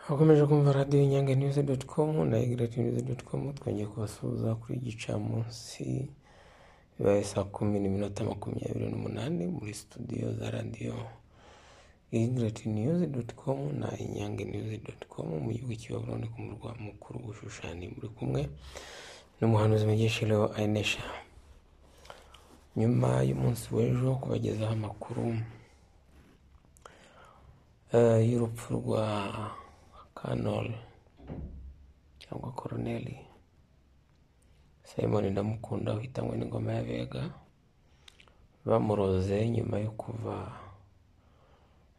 Abakomeje kumva radiyo Inyange News com na Igreti News com twongeye kubasuhuza kuri iki gicamunsi bibaye saa kumi n'iminota makumyabiri n'umunani muri studio za radiyo Igreti News com na Inyange News com mu gihugu cy'ibaburoni ku murwa mukuru ushushanya muri kumwe n'umuhanuzi mugeshereho Ainesha nyuma y'umunsi w'ejo kubagezaho amakuru eh, y'urupfu rwa Colonel cyangwa Colonel Simon Ndamukunda uhitanywe n'ingoma y'Abega bamuroze nyuma yo kuva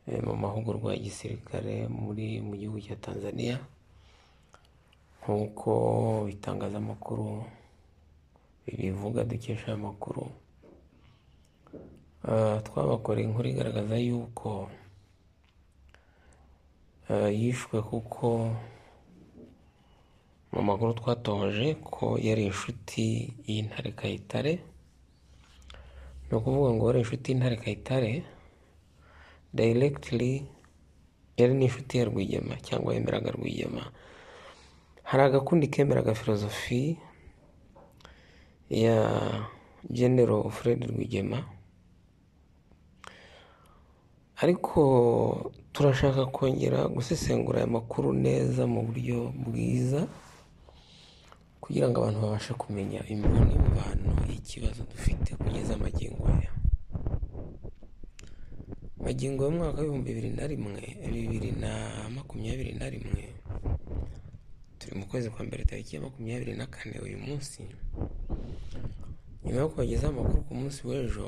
eh, mu mahugurwa ya gisirikare muri mu gihugu cya Tanzania nk'uko itangazamakuru ribivuga dukesha aya makuru Ah, twabakoreye inkuru igaragaza yuko eh, yishwe kuko mu makuru twatoje ko yari inshuti y'intare Kayitare ni ukuvuga ngo yari inshuti y'intare Kayitare directly yari n'inshuti ya Rwigema cyangwa yemeraga Rwigema hari agakundi kemeraga filozofi ya General Fred Rwigema ariko turashaka kongera gusesengura aya makuru neza mu buryo bwiza kugira ngo abantu babashe kumenya imvano y'ikibazo dufite kugeza amagingo aya magingo y'umwaka w'ibihumbi bibiri na rimwe bibiri na makumyabiri na rimwe turi mu kwezi kwa mbere tariki ya makumyabiri na kane uyu munsi nyuma yo kubagezaho amakuru ku munsi w'ejo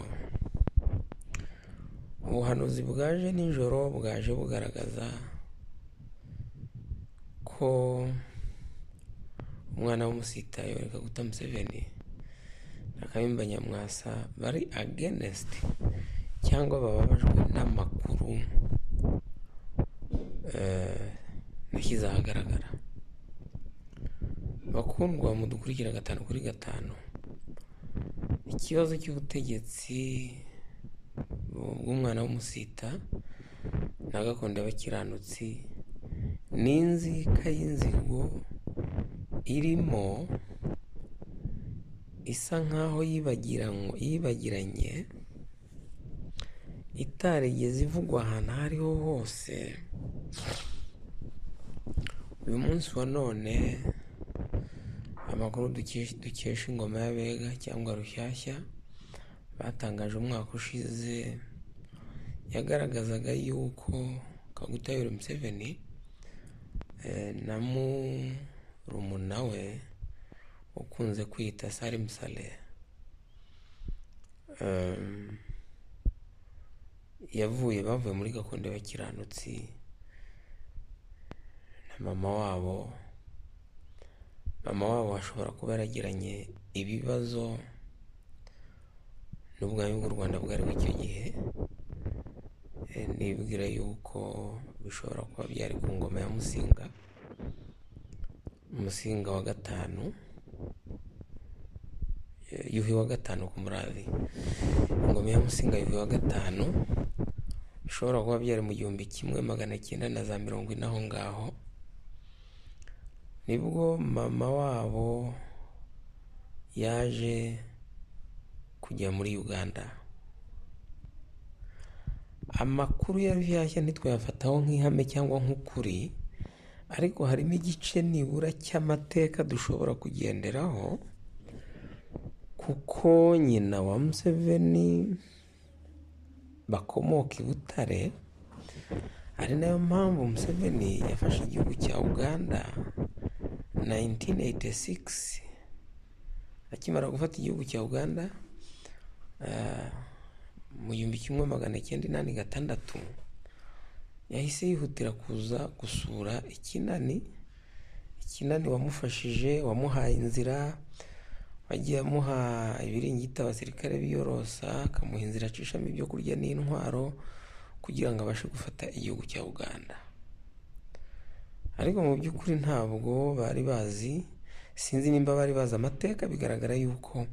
ubuhanuzi bwaje nijoro bwaje bugaragaza ko umwana w'umusitayo kaguta museveni na kayumba nyamwasa bari agenesiti cyangwa bababajwe n'amakuru eh, nashyize ahagaragara bakundwa mudukurikira gatanu kuri gatanu ikibazo cy'ubutegetsi bw'umwana w'umusita na gakondo y'abakiranutsi ni inzika y'inzigo irimo isa nk'aho yibagiranwe yibagiranye itarigeze ivugwa ahantu aho ariho hose uyu munsi wa none amakuru dukesha dukesha ingoma y'abega cyangwa rushyashya batangaje umwaka ushize yagaragazaga yuko kagutayura museveni eh, na murumuna we ukunze kwita salim saleh em, yavuye bavuye muri gakondo y'abakiranutsi na mama wabo mama wabo ashobora kuba yaragiranye ibibazo n'ubwami bw'u rwanda bwariho icyo gihe Eh, nibwira yuko bishobora kuba byari ku ngoma ya musinga musinga wa gatanu eh, yuhi wa gatanu ku murabi ingoma ya musinga yuhi wa gatanu bishobora kuba byari mu gihumbi kimwe magana cyenda na za mirongo ine aho ngaho nibwo mama wabo yaje kujya muri uganda amakuru ya rushyashya ntitwayafataho nk'ihame cyangwa nk'ukuri ariko harimo igice nibura cy'amateka dushobora kugenderaho kuko nyina wa museveni bakomoka i butare ari nayo mpamvu museveni yafashe igihugu cya uganda 1986 akimara gufata igihugu cya uganda eh, mu gihumbi kimwe magana cyenda inani gatandatu yahise yihutira kuza gusura ikinani ikinani wamufashije wamuhaye inzira wagiye amuha ibiringiti abasirikare biyorosa akamuha inzira acishamo ibyo kurya n'intwaro kugira ngo abashe gufata igihugu cya uganda ariko mu by'ukuri ntabwo bari bazi sinzi nimba bari bazi amateka bigaragara yuko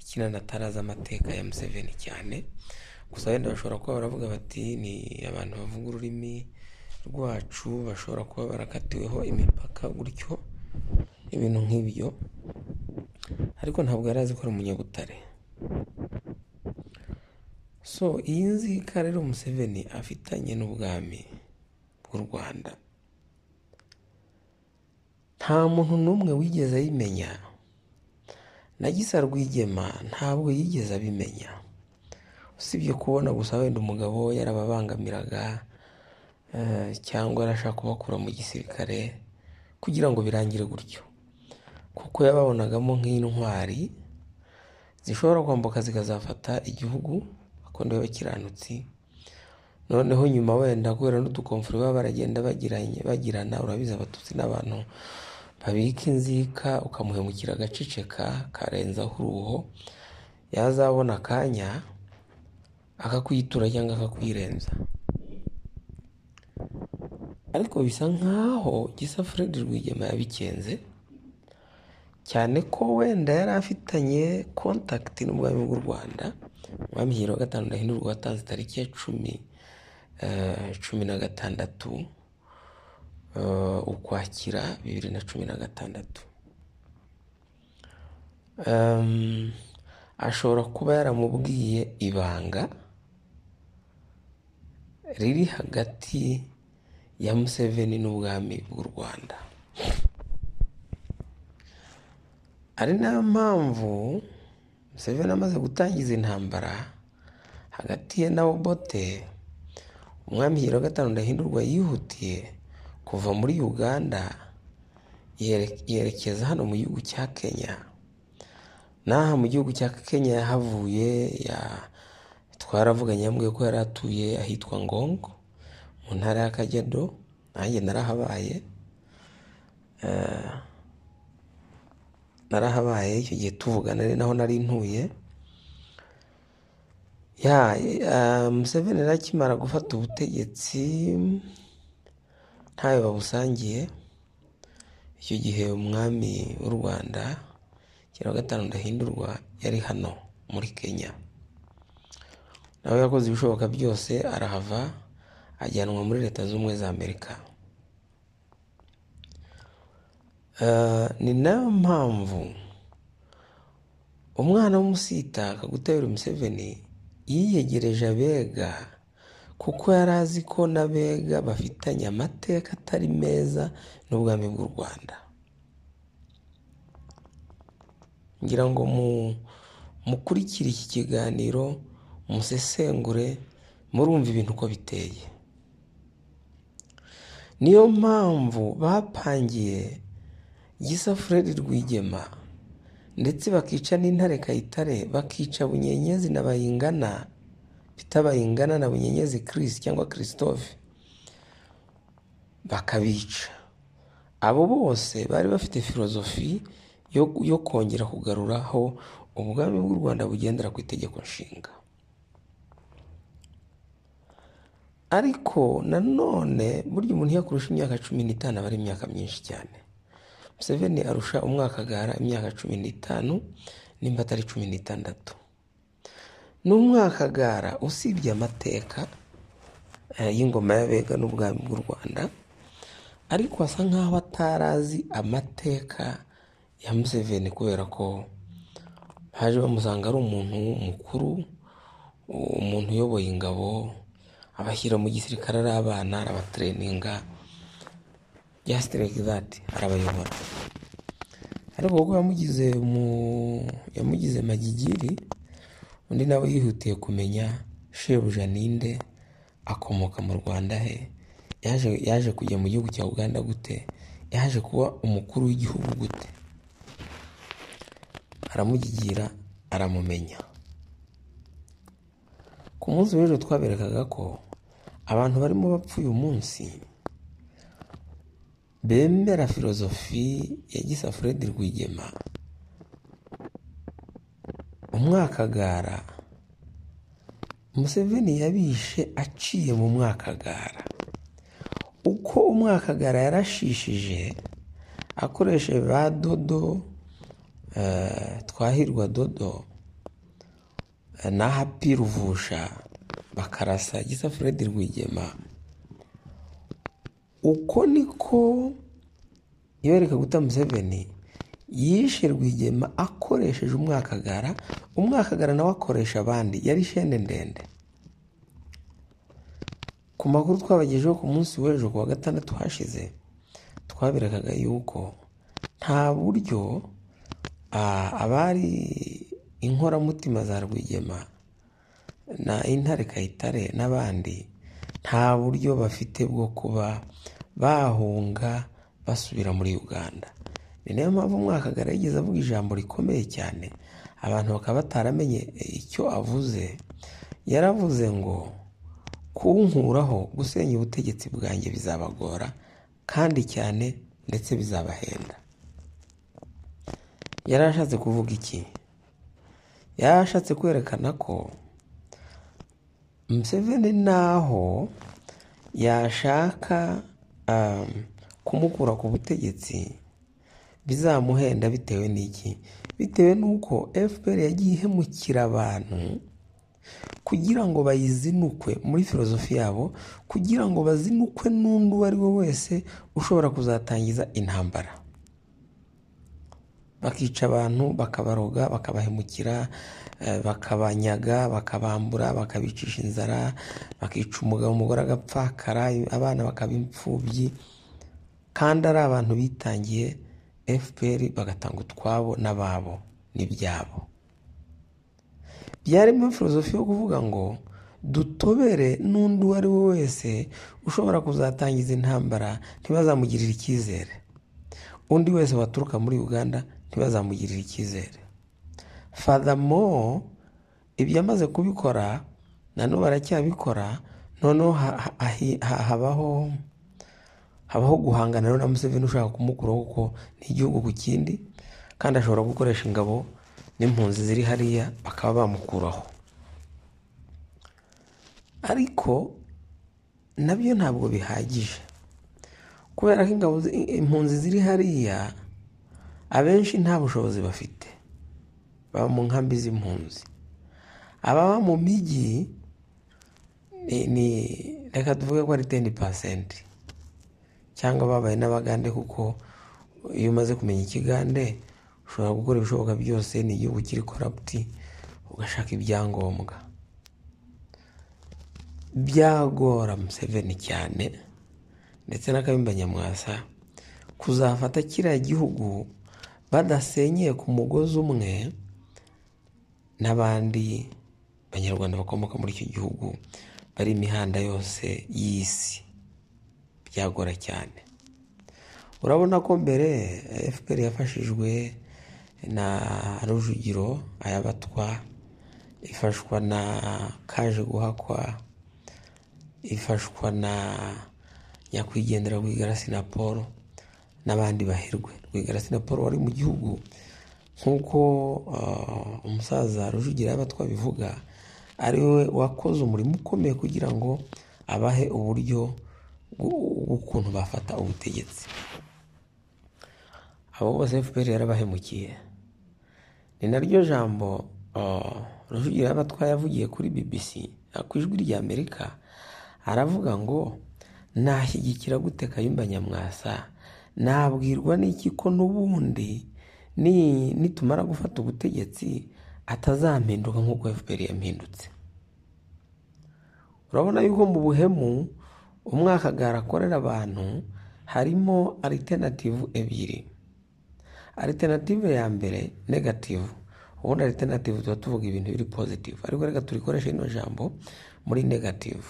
ikinani atarazi amateka ya museveni cyane gusa wenda bashobora kuba baravuga bati ni abantu bavuga ururimi rwacu bashobora kuba barakatiweho imipaka gutyo ibintu nk'ibyo ariko ntabwo yari azi ko ari umunyabutare so iyi nzika rero museveni afitanye n'ubwami bw'u rwanda nta muntu n'umwe wigeze ayimenya na gisa rwigema ntabwo yigeze abimenya usibye kubona gusa wenda umugabo we yarababangamiraga eh, cyangwa yarashaka kubakura mu gisirikare kugira ngo birangire gutyo kuko yababonagamo nk'intwari zishobora kwambuka zikazafata igihugu bakunda bakiranutsi noneho nyuma wenda kubera n'udukomfuri baba baragenda bagiranye bagirana urabizi abatutsi n'abantu babika inzika ukamuhemukira agaceceka karenzaho uruho yazabona akanya akakwitura cyangwa akakwirenza ariko bisa nk'aho gisa Fred Rwigema yabikenze cyane ko wenda yari afitanye kontakiti n'ubwami bw'u rwanda umwami hiro wa gatanu ndahindurwa watanze tariki ya cumi eh, cumi na gatandatu eh, ukwakira bibiri na cumi na gatandatu Em, ashobora kuba yaramubwiye ibanga riri hagati ya museveni n'ubwami bw'u rwanda ari nayo mpamvu museveni amaze gutangiza intambara hagati ye na obote umwami hiro wa gatanu ndahindurwa yihutiye kuva muri uganda yere- yerekeza hano mu gihugu cya kenya n'aha mu gihugu cya kenya yahavuye ya twaravuganye yambwiye ko yari atuye ahitwa ngongo mu ntara y'akajyado nanjye narahabaye Eh, narahabaye icyo gihe tuvugana ari naho nari ntuye ya eh, museveni rero akimara gufata ubutegetsi ntayo babusangiye icyo gihe umwami w'u rwanda kera wa gatanu ndahindurwa yari hano muri kenya nawe yakoze ibishoboka byose arahava ajyanwa muri leta z'ubumwe za amerika Eh, ni nayo mpamvu umwana w'umusita kagutabira umuseveni yiyegereje abega kuko yari azi ko n'abega bafitanye amateka atari meza n'ubwami bw'u rwanda ngira ngo mu- mukurikire iki kiganiro musesengure murumva ibintu uko biteye niyo mpamvu bapangiye gisa fred rwigema ndetse bakica n'intare kayitare bakica bunyenyezi na bayingana pita bayingana na bunyenyezi chris cyangwa christophe bakabica abo bose bari bafite filozofi yo, yo kongera kugaruraho ubwami bw'u rwanda bugendera ku itegeko nshinga ariko nanone burya umuntu iyo akurusha imyaka cumi n'itanu aba ari imyaka myinshi cyane museveni arusha umwaka agahara imyaka cumi n'itanu nimba atari cumi n'itandatu n'umwaka agahara usibye amateka eh, y'ingoma y'abega n'ubwami bw'u rwanda ariko asa nk'aho atarazi amateka ya museveni kubera ko baje bamusanga ari umuntu mukuru umuntu uyoboye ingabo abashyira mu gisirikare ari abana arabatereninga just like that arabayobora ariko kuko yamugize mu yamugize magigiri undi nawe yihutiye kumenya shebuja ninde akomoka mu rwanda he yaje yaje kujya mu gihugu cya uganda gute yaje kuba umukuru w'igihugu gute aramugigira aramumenya ku munsi w'ejo twaberekaga ko abantu barimo bapfa uyu munsi bemera filozofi ya gisa fred rwigema umwakagara museveni yabishe aciye mu mwakagara uko umwakagara yarashishije akoresheje ba dodo eh, twahirwa dodo eh, n'ahapi ruvusha bakarasa gisa fred rwigema uko niko ibereka guta museveni yishe rwigema akoresheje umwakagara umwakagara nawe akoresha abandi yari ishene ndende ku makuru twabagejeho ku munsi w'ejo ku wa gatandatu hashize twaberekaga yuko nta buryo ah, abari inkoramutima za rwigema na intare kayitare n'abandi nta buryo bafite bwo kuba bahunga basubira muri uganda ni nayo mpamvu umwakagara yigeze avuga ijambo rikomeye cyane abantu bakaba bataramenye icyo avuze yaravuze ngo kunkuraho gusenya ubutegetsi bwanjye bizabagora kandi cyane ndetse bizabahenda yari ashatse kuvuga iki yari ashatse kwerekana ko Museveni naho yashaka um, kumukura ku butegetsi bizamuhenda bitewe n'iki bitewe n'uko fpr yagiye ihemukira abantu kugira ngo bayizinukwe muri filozofi yabo kugira ngo bazinukwe n'undi uwo ari we wese ushobora kuzatangiza intambara bakica abantu bakabaroga bakabahemukira eh, bakabanyaga bakabambura bakabicisha inzara bakica umugabo umugore agapfakara abana bakaba imfubyi kandi ari abantu bitangiye fpr bagatanga utwabo n'ababo n'ibyabo byarimo filozofi yo kuvuga ngo dutobere n'undi uwo ari we wese ushobora kuzatangiza intambara ntibazamugirire icyizere undi wese waturuka muri uganda ntibazamugirire icyizere fadamo ibyamaze kubikora nanone baracyabikora noneho ha- ha- hahi- ha- habaho habaho guhangana rero na museveni ushaka kumukuraho kuko ni igihugu ku kindi kandi ashobora gukoresha ingabo n'impunzi ziri hariya bakaba bamukuraho ariko nabyo ntabwo bihagije kubera ko ingabo zi- impunzi ziri hariya abenshi nta bushobozi bafite baba mu nkambi z'impunzi ababa mu mijyi ni- ni reka tuvuge ko ari teni pasenti cyangwa babaye n'abagande kuko iyo umaze kumenya ikigande ushobora gukora ibishoboka byose ni igihugu kiri koraputi ugashaka ibyangombwa byagora museveni cyane ndetse n'akabimba nyamwasa kuzafata kiriya gihugu badasenyeye ku mugozi umwe n'abandi banyarwanda bakomoka muri icyo gihugu bari imihanda yose y'isi byagora cyane urabona ko mbere eh, fpr yafashijwe na rujugiro ayabatwa ifashwa na kaje guhakwa ifashwa na nyakwigendera rwigara sinaporo n'abandi baherwe rwigara sinaporo wari mu gihugu nk'uko ah, umusaza rujugira yaba twabivuga ari we wakoze umurimo ukomeye kugira ngo abahe uburyo bw'u- bw'ukuntu bafata ubutegetsi abo bose fpr yarabahemukiye ni naryo jambo ah, rujugira yaba twaye yavugiye kuri bbc ah, ku ijwi ry'amerika aravuga ngo nashyigikira gute kayumba nyamwasa nabwirwa n'iki ko n'ubundi ni- nitumara gufata ubutegetsi atazampinduka nk'uko fpr yampindutse urabona yuko mu buhemu umwakagara akorera abantu harimo alternative ebyiri alternative ya mbere negative ubundi alternative tuba tuvuga ibintu biri positive ariko reka turikoreshe ino jambo muri negative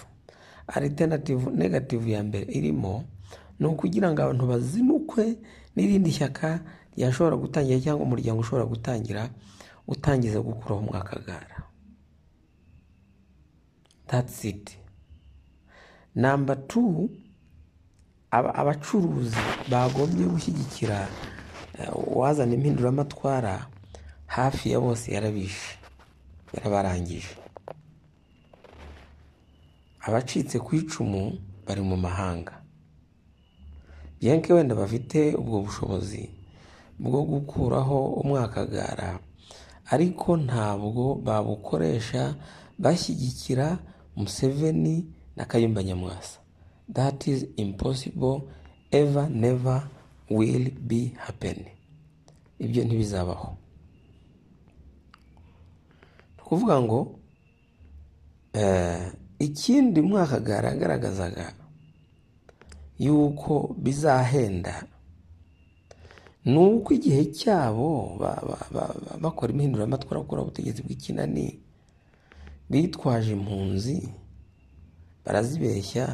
alternative negative ya mbere irimo ni ukugira ngo abantu bazinukwe n'irindi shyaka ryashobora gutangira cyangwa umuryango ushobora gutangira utangiza gukuraho umwakagara that's it namba tu aba- abacuruzi bagombye gushyigikira eh, uwazana impinduramatwara hafi ya bose yarabishe yarabarangije abacitse ku icumu bari mu mahanga byenke wenda bafite ubwo bushobozi bwo gukuraho umwakagara ariko ntabwo babukoresha bashyigikira museveni na kayumba nyamwasa that is impossible ever never will be happen ibyo ntibizabaho ni ukuvuga ngo eh, ikindi mwaka yaragaragazaga yuko bizahenda ni uko igihe cyabo ba- ba- ba- ba- bakora impinduramatwara bakora ubutegetsi bw'ikinani bitwaje impunzi barazibeshya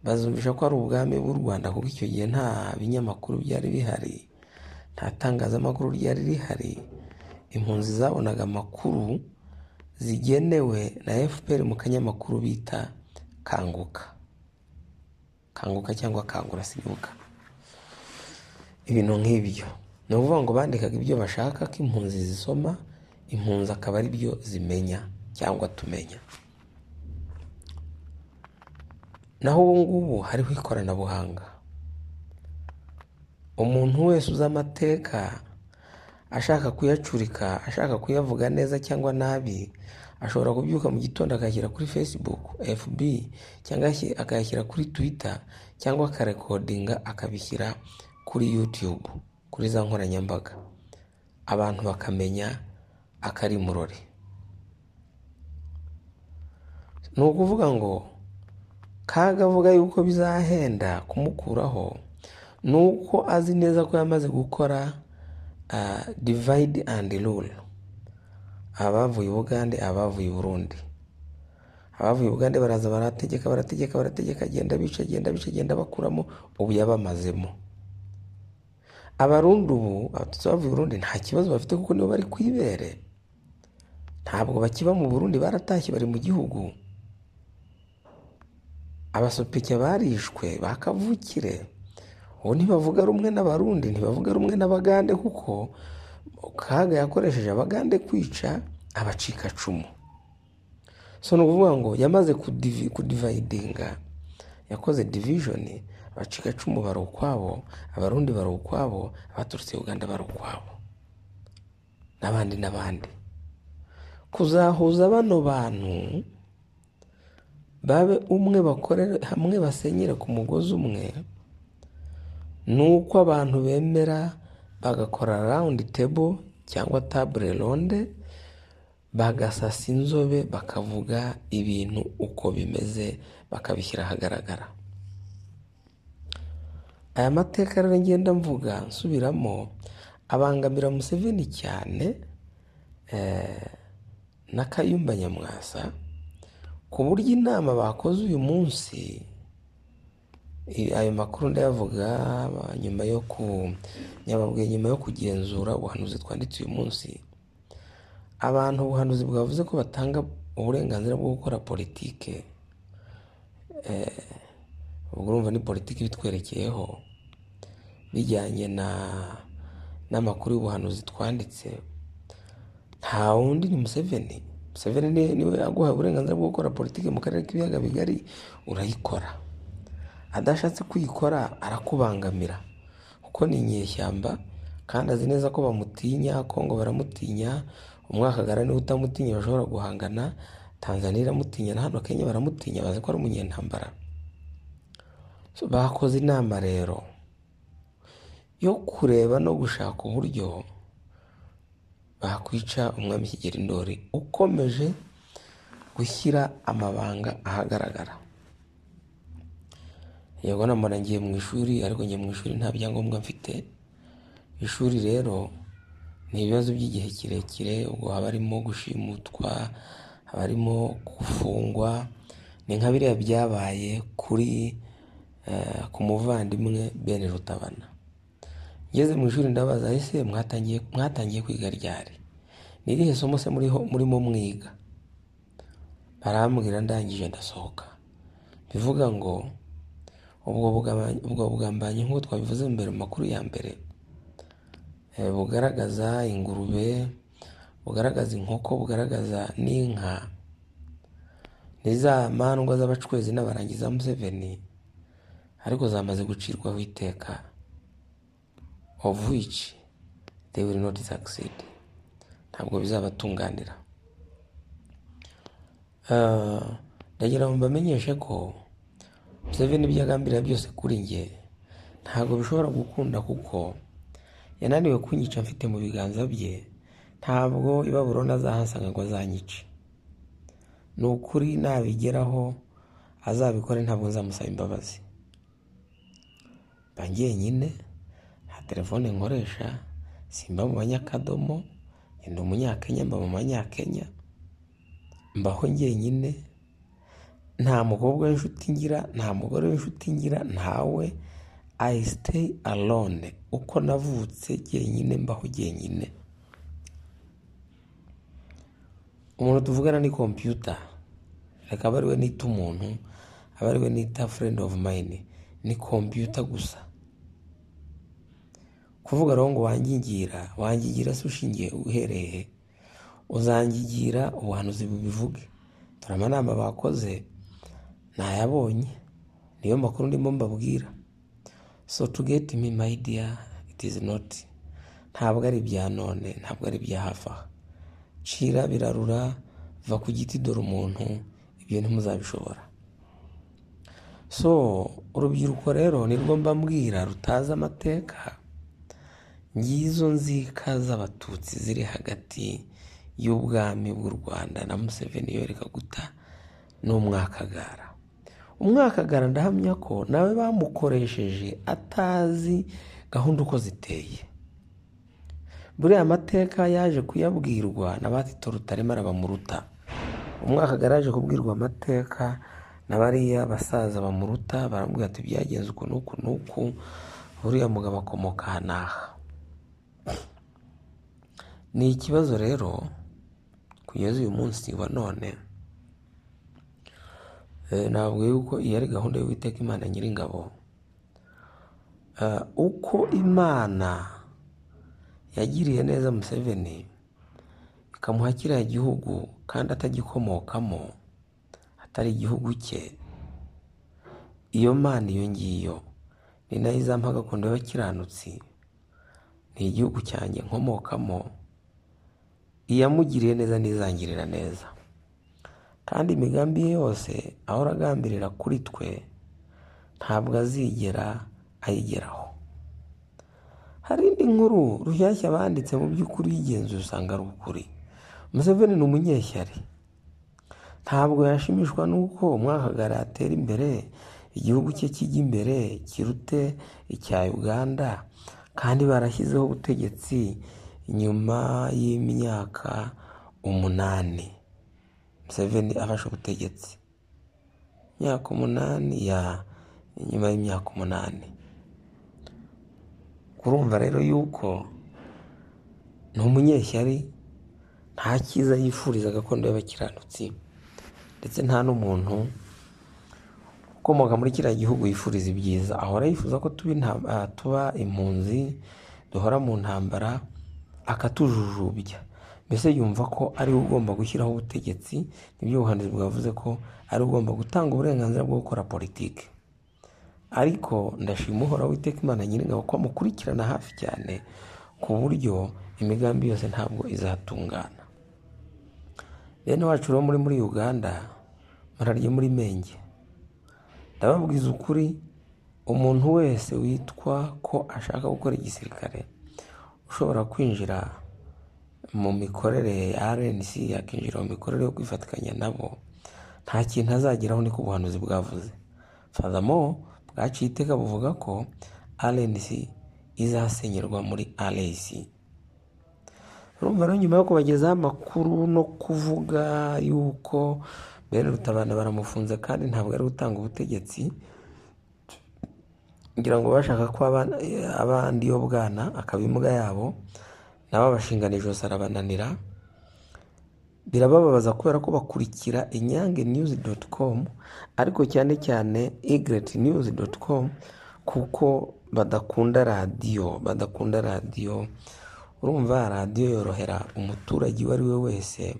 bazumvisha ko ari ubwami bw'u rwanda kuko icyo gihe nta binyamakuru byari bihari nta tangazamakuru ryari rihari impunzi zabonaga amakuru zigenewe na fpr mu kanyamakuru bita kanguka kanguka cyangwa kangura sinibuka ibintu nk'ibyo ni ukuvuga ngo bandikaga ibyo bashaka ko impunzi zisoma impunzi akaba ari byo zimenya cyangwa tumenya naho ubu ngubu hariho ikoranabuhanga umuntu wese uzi amateka ashaka kuyacurika ashaka kuyavuga neza cyangwa nabi ashobora kubyuka mu gitondo akayashyira kuri facebook fb cyangwa yashyi- akayashyira kuri twitter cyangwa akarekodinga akabishyira kuri youtube kuri za nkoranyambaga abantu bakamenya akari murore ni ukuvuga ngo kagavuga yuko bizahenda kumukuraho ni uko azi neza ko yamaze gukora ah, divide and rule abavuye ubugande abavuye burundi abavuye ubugande baraza barategeka barategeka barategeka agenda bica agenda bica agenda bakuramo ubu yabamazemo abarundi ubu abatutsi bavuye burundi nta kibazo bafite kuko nibo bari ku ibere ntabwo bakiba mu burundi baratashye bari mu gihugu abasopike barishwe ba kavukire ubu ntibavuga rumwe n'abarundi ntibavuga rumwe n'abagande kuko kaga yakoresheje abagande kwica abacikacumu so ni ukuvuga ngo yamaze kudivi- kudivayidinga yakoze divijoni abacikacumu bari ukwabo abarundi bari ukwabo abaturutse uganda bari ukwabo n'abandi n'abandi kuzahuza bano bantu babe umwe bakorere hamwe basenyere ku mugozi umwe ni uko abantu bemera bagakora rawundi tebo cyangwa tabure ronde bagasasa inzobe bakavuga ibintu uko bimeze bakabishyira ahagaragara aya mateka rero ngenda mvuga nsubiramo abangamira museveni cyane eh, na kayumba nyamwasa ku buryo inama bakoze uyu munsi i- ayo makuru ndayavuga ba- nyuma yo ku nyababwiye nyuma yo kugenzura ubuhanuzi twanditse uyu munsi abantu ubuhanuzi bwavuze ko batanga uburenganzira bwo gukora politike ubwo urumva ni politiki ibitwerekeyeho bijyanye na n'amakuru y'ubuhanuzi twanditse nta wundi ni Museveni Museveni ni- niwe aguhaye uburenganzira bwo gukora politiki mu karere k'ibiyaga bigari urayikora adashatse kuyikora arakubangamira kuko ni inyeshyamba kandi azi neza ko bamutinya kongo baramutinya umwakagara niwe utamutinya bashobora guhangana tanzaniya iramutinya na hano kenya baramutinya bazi ko ari umunyentambara So, bakoze inama rero yo kureba no gushaka uburyo bakwica umwami kigeli ndori ukomeje gushyira amabanga ahagaragara yego namara ngiye mu ishuri ariko ngiye mu ishuri nta byangombwa mfite ishuri rero ni ibibazo by'igihe kirekire ubwo haba harimo gushimutwa haba harimo gufungwa ni nka biriya byabaye kuri eh, ku muvandimwe bene rutabana ngeze mu ishuri ndabaza ese mwatangiye mwatangiye kwiga ryari ni irihe somo se muriho murimo mwiga barambwira ndangije ndasohoka bivuga ngo ubwo bugambanyi ubwo bugambanyi nk'uko twabivuze mbere mu makuru ya mbere eh, bugaragaza ingurube bugaragaza inkoko bugaragaza n'inka ni za mandwa z'abacwezi n'abarangi za museveni ariko zamaze gucirwaho iteka of which they will not succeed ntabwo bizabatunganira Ah, ndagira ngo mbamenyeshe ko byaba n'ibyo agambirira byose kuri njye ntabwo bishobora gukunda kuko yananiwe kunyica mfite mu biganza bye ntabwo ibaburoni azahasanga ngo azanyice ni ukuri nabigeraho azabikore ntabwo nzamusaba imbabazi mba njyenyine nta telefone nkoresha simba mu banyakadomo ndi umunyakenya mba mu banyakenya mbaho njyenyine nta mukobwa w'inshuti ngira nta mugore w'inshuti ngira ntawe i stay alone uko navutse jyenyine mbaho jyenyine umuntu tuvugana ni kompiyuta akaba ariwe nita umuntu aba ariwe nita friend of mine ni kompiyuta gusa kuvuga rero ngo wangingira wangingira se ushingiye uhereye he uzangigira ubuhanuzi bubivuge dore amanama bakoze nayabonye niyo makuru ndimo mbabwira so to get me my dear it is not ntabwo ari ibya none ntabwo ari ibya hafi aha cira birarura va ku giti dore umuntu ibyo ntimuzabishobora so urubyiruko rero nirwo mbambwira rutazi amateka ngizo nzika z'abatutsi ziri hagati y'ubwami bw'u rwanda na museveni yoreka guta n'umwakagara umwakagara ndahamya ko nawe bamukoresheje atazi gahunda uko ziteye buriya amateka yaje kuyabwirwa na batito rutarema bamuruta umwakagara yaje kubwirwa amateka na bariya basaza bamuruta baramubwira ati byagenze uku n'uku n'uku buriya mugabo akomoka aha n'aha ni ikibazo rero kugeza uyu munsi wa none ntabwo yuko iyi ari gahunda y'uwiteka imana nyiringabo uko imana yagiriye neza museveni ikamuha kiriya gihugu kandi atagikomokamo atari igihugu cye iyo mana iyo ngiyo ni nayo izampa gakondo y'abakiranutsi ni igihugu cyanjye nkomokamo iyamugiriye neza n'izangirira neza kandi imigambi ye yose ahora agambirira kuri twe ntabwo azigera ayigeraho hari indi nkuru rushyashya banditse mu by'ukuri y'igenzura usanga ari ukuri museveni ni umunyeshyari ntabwo yashimishwa n'uko umwakagara atera imbere igihugu cye kijya imbere kirute icya uganda kandi barashyizeho ubutegetsi nyuma y'imyaka umunani museveni afashe ubutegetsi imyaka umunani ya nyuma y'imyaka umunani kurumva rero yuko ni umunyeshyari nta cyiza yifuriza gakondo y'abakiranutsi ndetse nta n'umuntu ukomoka muri kiriya gihugu yifuriza ibyiza ahora yifuza ko tuba impunzi duhora mu ntambara akatujujubya mbese yumva ko ari we ugomba gushyiraho ubutegetsi nibyo ubuhanzi bwavuze ko ari we ugomba gutanga uburenganzira bwo gukora politiki ariko ndashima uhoraho witeka imana nyiringabo ko amukurikirana hafi cyane ku buryo imigambi yose ntabwo izatungana bene wacu rero muri muri uganda murarye muri menge ndababwiza ukuri umuntu wese witwa ko ashaka gukora igisirikare ushobora kwinjira mu mikorere ya rnc yakinjira mu mikorere yo kwifatikanya nabo nta kintu azageraho niko ubuhanuzi bwavuze fadamo bwaciye iteka buvuga ko rnc izasenyerwa muri rs urumva rero nyuma yo kubagezaho amakuru no kuvuga yuko bene rutabana baramufunze kandi ntabwo ari gutanga ubutegetsi kugira ngo bashaka ko abandi yo bwana akaba imbwa yabo nabo abashingana ijosi arabananira birababaza kubera ko bakurikira inyange niyuzi doti komu ariko cyane cyane igreti niyuzi doti komu kuko badakunda radiyo badakunda radiyo urumva radiyo yorohera umuturage uwo ari we wese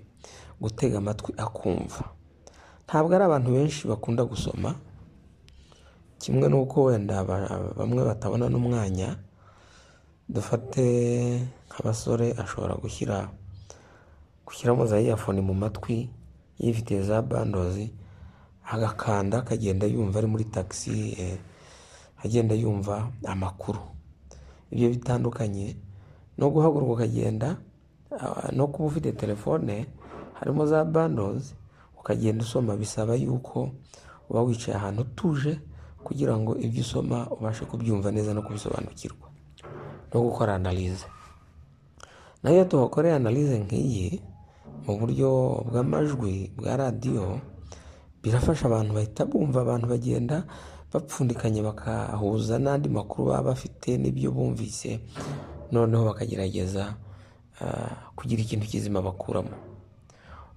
gutega amatwi akumva ntabwo ari abantu benshi bakunda gusoma kimwe n'uko wenda bamwe batabona n'umwanya dufate nk'abasore ashobora gushyira gushyiramo za iyafoni mu matwi yifitiye za bandozi agakanda akagenda yumva ari muri tagisi agenda yumva amakuru ibyo bitandukanye no guhaguruka ukagenda ah, no kuba ufite telefone harimo za bandozi ukagenda usoma bisaba yuko uba wicaye ahantu utuje kugira ngo ibyo usoma ubashe kubyumva neza no kubisobanukirwa no gukora analize nayo iyo tuhakoreye analize nk'iyi mu buryo bw'amajwi bwa radiyo birafasha abantu bahita bumva abantu bagenda bapfundikanye bakahuza n'andi makuru baba bafite n'ibyo bumvise noneho bakagerageza ah, kugira ikintu kizima bakuramo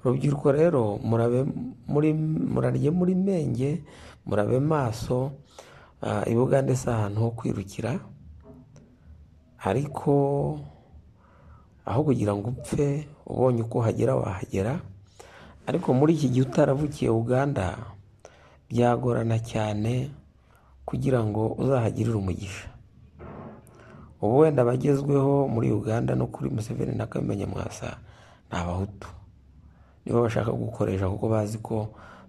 urubyiruko rero murabe muri murarye muri menge murabe maso ah, i bugande si ahantu ho kwirukira ariko aho kugira ngo upfe ubonye uko uhagera wahagera ariko muri iki gihe utaravukiye uganda byagorana cyane kugira ngo uzahagirire umugisha ubu wenda abagezweho muri uganda no kuri museveni na kabemenye mwasa ni abahutu nibo bashaka gukoresha kuko bazi ko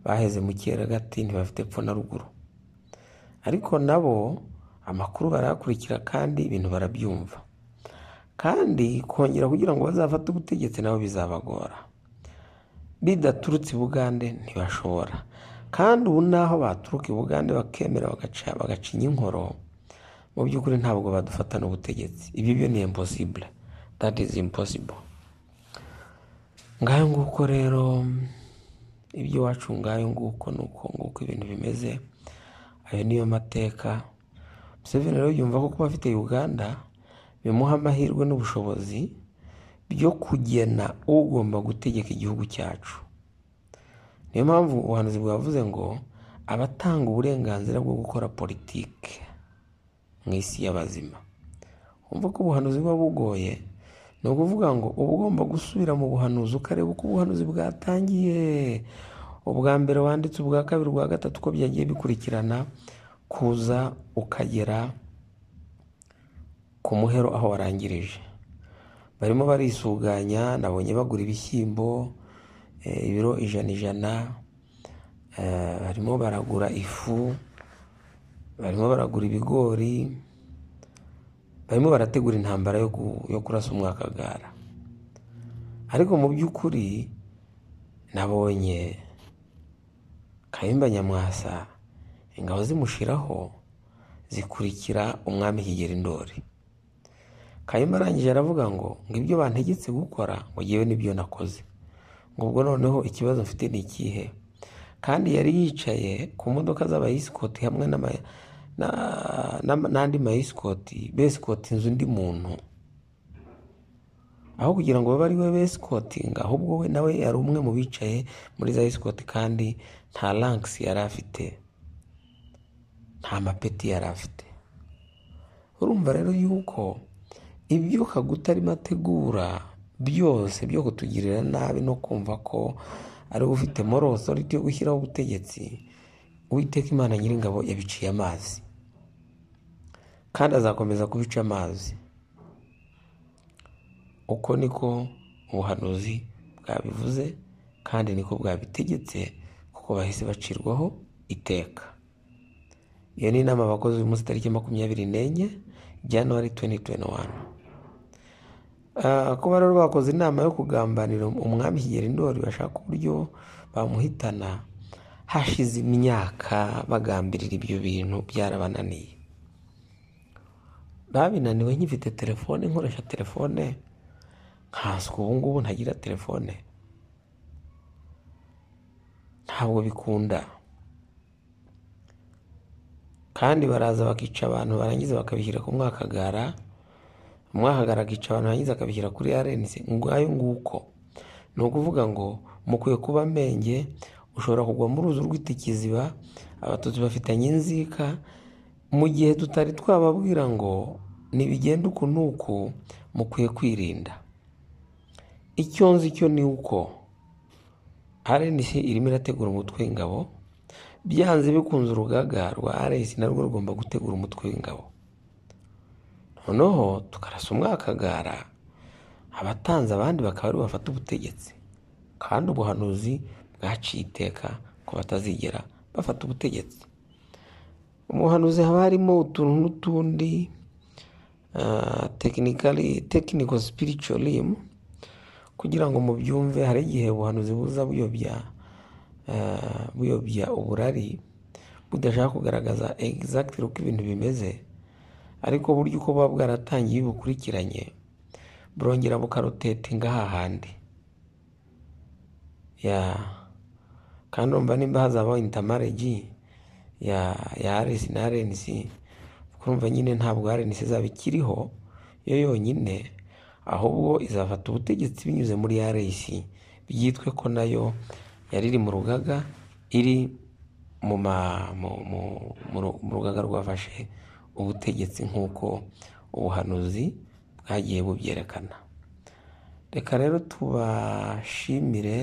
baheze mu kera gati ntibafite epfo na ruguru ariko nabo amakuru barayakurikira kandi ibintu barabyumva kandi kongera kugira ngo bazafate ubutegetsi nabo bizabagora bidaturutse i bugande ntibashobora kandi ubu n'aho baturuka i bugande bakemera bagaca bagacinya inkoro mu by'ukuri ntabwo badufatana ubutegetsi ibyo byo ni impossible that is impossible ngayo nguko rero ibyo wacu ngayo nguko ni uko nguko ibintu bimeze ayo niyo mateka Museveni rero yumva ko kuba afite uganda bimuha amahirwe n'ubushobozi byo kugena ugomba gutegeka igihugu cyacu niyo mpamvu ubuhanuzi bwavuze ngo abatanga uburenganzira bwo gukora politike mu isi y'abazima wumva ko ubuhanuzi buba bugoye ni ukuvuga ngo uba ugomba gusubira mu buhanuzi ukareba uko ubuhanuzi bwatangiye ubwa mbere wanditse ubwa kabiri ubwa gatatu uko byagiye bikurikirana kuza ukagera ku muhero aho warangirije barimo barisuganya nabonye bagura ibishyimbo eh, ibiro ijana ijana eh, barimo baragura ifu barimo baragura ibigori barimo barategura intambara yo ku- yo kurasa umwakagara ariko mu by'ukuri nabonye kayumba nyamwasa ingabo zimushiraho zikurikira umwami kigeri ndori kayumba arangije aravuga ngo ngo ibyo bantegetse gukora ngo ngewe nibyo nakoze ngo ubwo noneho ikibazo mfite ni ikihe kandi yari yicaye ku modoka z'abayisikoti hamwe n'ama- na- na- n'andi mayisikoti besikoti inzu undi muntu aho kugira ngo babe ari we besikotinga ahubwo we nawe yari umwe mu bicaye muri za yisikoti kandi nta rankisi yari afite nta mapeti yari afite urumva rero yuko ibyo kaguta arimo ategura byose byo kutugirira nabi no kumva ko ari we ufite moral authority yo gushyiraho ubutegetsi uwiteka imana nyiringabo yabiciye amazi kandi azakomeza kubica amazi uko niko ubuhanuzi bwabivuze kandi niko bwabitegetse kuko bahise bacirwaho iteka iyo ni inama abakozi uyu munsi tariki makumyabiri n'enye januwari tuwenti tuwenti wani Ah, kuba rero bakoze inama yo kugambanira umwami kigeli ndori bashaka uburyo bamuhitana hashize imyaka bagambirira ibyo bintu byarabananiye babinaniwe nkifite telefone nkoresha telefone nkaswe ubu ngubu ntagira telefone ntabwo bikunda kandi baraza bakica abantu barangiza bakabishyira ku mwakagara umwakagara akica abantu barangiza akabishyira kuri rnc ngayo nguko ni ukuvuga ngo mukwiye kuba menge ushobora kugwa mu ruzi rw'itikiziba abatutsi bafitanye inzika mu gihe tutari twababwira ngo nibigenda uku n'uku mukwiye kwirinda icyo nzi cyo ni uko rnc irimo irategura umutwe w'ingabo byanze bikunze urugaga rwa rnc narwo rugomba gutegura umutwe w'ingabo noneho tukarasa umwakagara abatanze abandi bakaba ari bafata ubutegetsi kandi ubuhanuzi bwaciye iteka ko batazigera bafata ubutegetsi umuhanuzi haba harimo utuntu n'utundi tekinikari tekiniko sipiricurimu kugira ngo mubyumve hari igihe ubuhanuzi buza buyobya eh, buyobya uburari budashaka kugaragaza egizagitiri uko ibintu bimeze ariko uburyo uko buba bwaratangiye bukurikiranye burongera bukarutetinga hahandi ya kandi urumva nimba hazabaho intamaregi ya ya aresi na arenesi urumva nyine ntabwo arenesi izaba ikiriho yo yonyine ahubwo izafata ubutegetsi binyuze muri aresi byitwe ko nayo yari iri mu rugaga iri mu ma- mu- mu- mu ru- mu rugaga rwafashe ubutegetsi nk'uko ubuhanuzi bwagiye bubyerekana reka rero tubashimire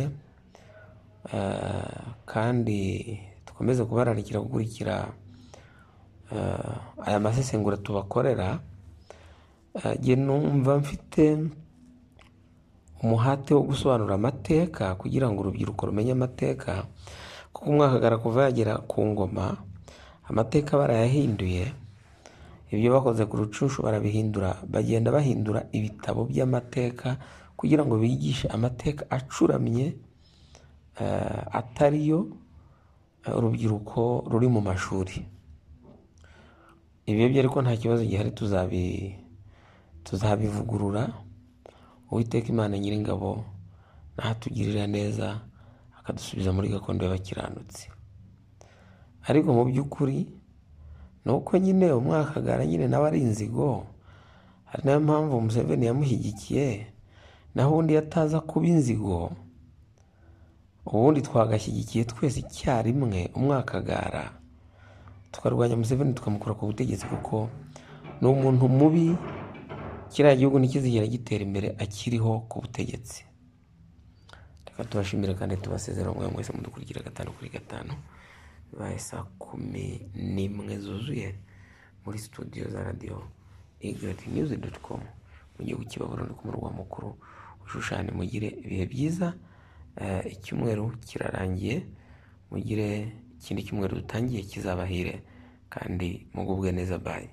eh, kandi dukomeze kubararikira gukurikira eh, aya masesengura tubakorera Eh, jye numva mfite umuhate wo gusobanura amateka kugira ngo urubyiruko rumenye amateka kuko umwakagara kuva yagera ku ngoma amateka barayahinduye ibyo bakoze ku rucushu barabihindura bagenda bahindura ibitabo by'amateka kugira ngo bigishe amateka acuramye eh, atari yo eh, urubyiruko ruri mu mashuri ibyo ariko nta kibazo gihari tuzabi tuzabivugurura uwiteka imana nyiringabo nahatugirira neza akadusubiza muri gakondo y'abakiranutsi ariko mu by'ukuri ni uko nyine umwakagara nyine nawe ari inzigo hari nayo mpamvu museveni yamushyigikiye naho ubundi iyo ataza kuba inzigo ubundi twagashyigikiye twese icyarimwe umwakagara tukarwanya museveni tukamukura ku butegetsi kuko ni umuntu mubi kiriya gihugu ntikizigera gitera imbere akiriho ku butegetsi reka tubashimire kandi tubasezera mwe mwese mudukurikira gatanu kuri gatanu bibaye saa kumi n'imwe zuzuye muri studio za radiyo igureti nyuzi doti komu mu gihugu cy'ibabura ku murwa mukuru ushushanya mugire ibihe byiza Eh, icyumweru kirarangiye mugire ikindi cyumweru dutangiye kizabahire kandi mugubwe neza bayi